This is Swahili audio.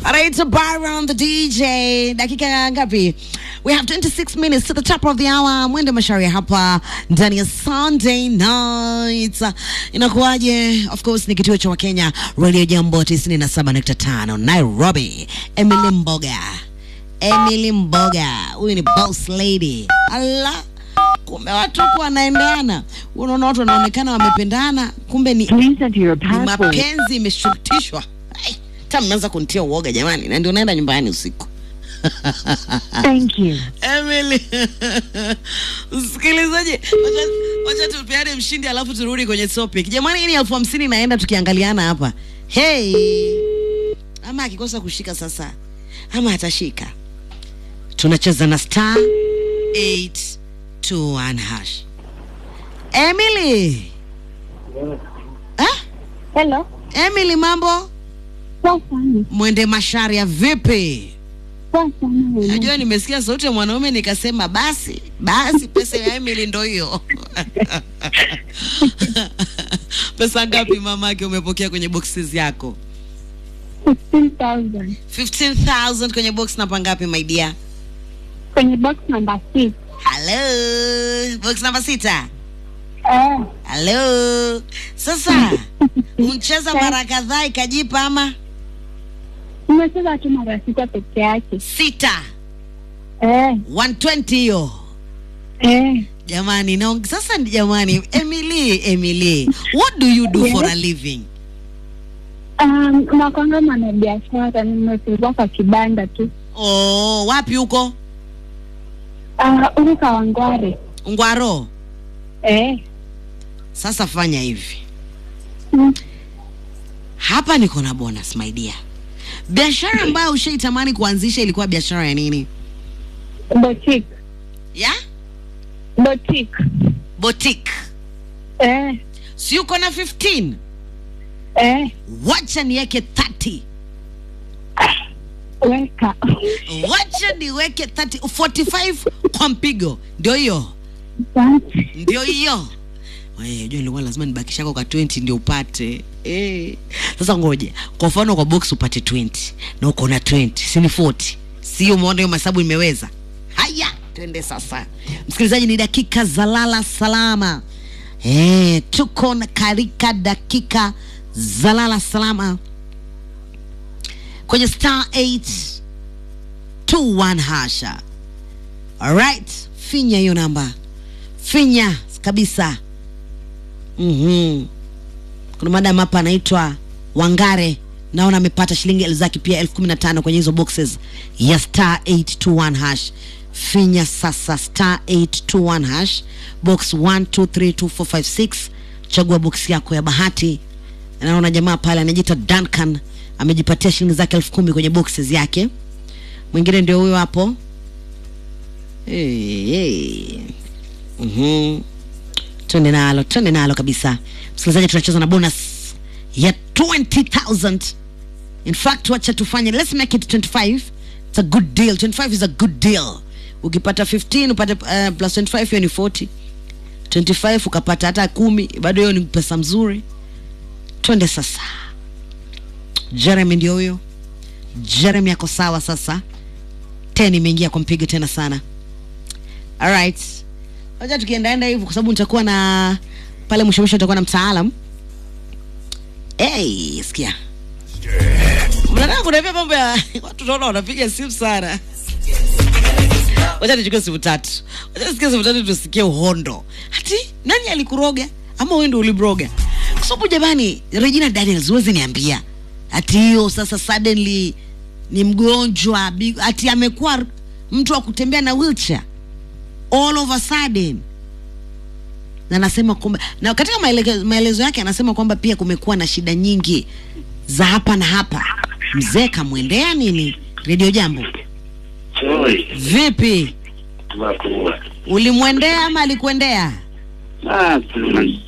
Alright, Byron the DJ. Dakika ngapi? We have 26 minutes to the top of the hour. Mwende Masharia hapa ndani ya Sunday night. Inakuwaje? Of course ni kituo cha Wakenya Radio Jambo 97.5 Nairobi. Emily Mboga. Emily Mboga. Huyu ni boss lady. Allah. Kumbe watu huku wanaendana. Unaona watu wanaonekana wamependana, kumbe ni Please enter your ni password. mapenzi imeshurutishwa. Ai, Hata mmeanza kunitia uoga jamani, na ndio naenda nyumbani usiku. Thank you. Emily, msikilizaji, wacha- wacha tupeane mshindi alafu turudi kwenye topic. Jamani, hii ni elfu hamsini naenda tukiangaliana hapa. Hey, ama akikosa kushika sasa, ama atashika. Tunacheza na star 821 hash. Emily, ah? Hello. Emily, mambo? Poa sana. Mwende Masharia, vipi? Poa sana. wewe. Najua nimesikia sauti ya mwanaume nikasema basi basi, pesa ya Emily ndo hiyo. pesa ngapi mamake umepokea kwenye boxes yako? 15,000. 15000 kwenye box namba ngapi my dear? Kwenye box number 6. Hello, box namba sita. Eh, Hello. Sasa mcheza mara kadhaa ikajipa ama nimecheza tu mara sita peke yake. sita Eh, 120 hiyo eh. jamani na sasa ni jamani Emily Emily what do you do for a living Um, nakwanga mwanabiashara, nimefungua kwa kibanda tu. oh wapi huko Uh, huku Kawangware. Ngwaro Eh. sasa fanya hivi Mm. hapa niko na bonus my dear biashara ambayo ushaitamani kuanzisha ilikuwa biashara ya nini Boutique. ya Boutique. boutique Eh, si uko na 15 eh. wacha niweke 30 Weka. wacha niweke 30 45 kwa mpigo ndio hiyo Asante. ndio hiyo Wewe, jua ilikuwa lazima nibakishako kwa 20 ndio upate eh. Sasa ngoja, kwa mfano kwa box upate 20 na uko na 20 si ni 40, sio? Umeona hiyo mahesabu imeweza. Haya, twende sasa. Msikilizaji, ni dakika za lala salama eh, tuko na karika dakika za lala salama kwenye star 821 hasha. Alright, finya hiyo namba, finya kabisa. Mhm. Kuna madam hapa anaitwa Wangare, naona amepata shilingi elfu zake pia elfu kumi na tano kwenye hizo boxes ya star 821 hash. Finya sasa star 821 hash box 1 2 3 2 4 5 6 chagua box yako ya bahati. Naona jamaa pale anajiita Duncan amejipatia shilingi zake elfu kumi kwenye boxes yake. Mwingine ndio huyo hapo. Hey, hey. Mhm twende nalo twende nalo kabisa msikilizaji tunacheza na bonus ya 20000 in fact wacha tufanye let's make it 25 it's a good deal 25 is a good deal ukipata 15 upate uh, plus 25 hiyo ni 40 25 ukapata hata kumi bado hiyo ni pesa mzuri twende sasa jeremy ndio huyo jeremy ako sawa sasa 10 imeingia kwa mpigo tena sana alright wacha tukiendaenda hivyo kwa sababu nitakuwa na pale mwisho mwisho nitakuwa na mtaalam hey, sikia mnataka kuniambia mambo ya watu naona wanapiga simu sana wacha nichukue simu tatu wacha nisikie simu tatu tusikie uhondo hati nani alikuroga ama wewe ndio ulibroga kwa sababu jamani regina daniels huwezi niambia ati hiyo sasa suddenly ni mgonjwa big- ati amekuwa mtu wa kutembea na wheelchair all of a sudden na anasema kwamba na katika maeleke- maelezo yake anasema kwamba pia kumekuwa na shida nyingi za hapa na hapa mzee kamwendea nini redio jambo Oi, vipi makubwa. ulimwendea ama alikuendea Ah,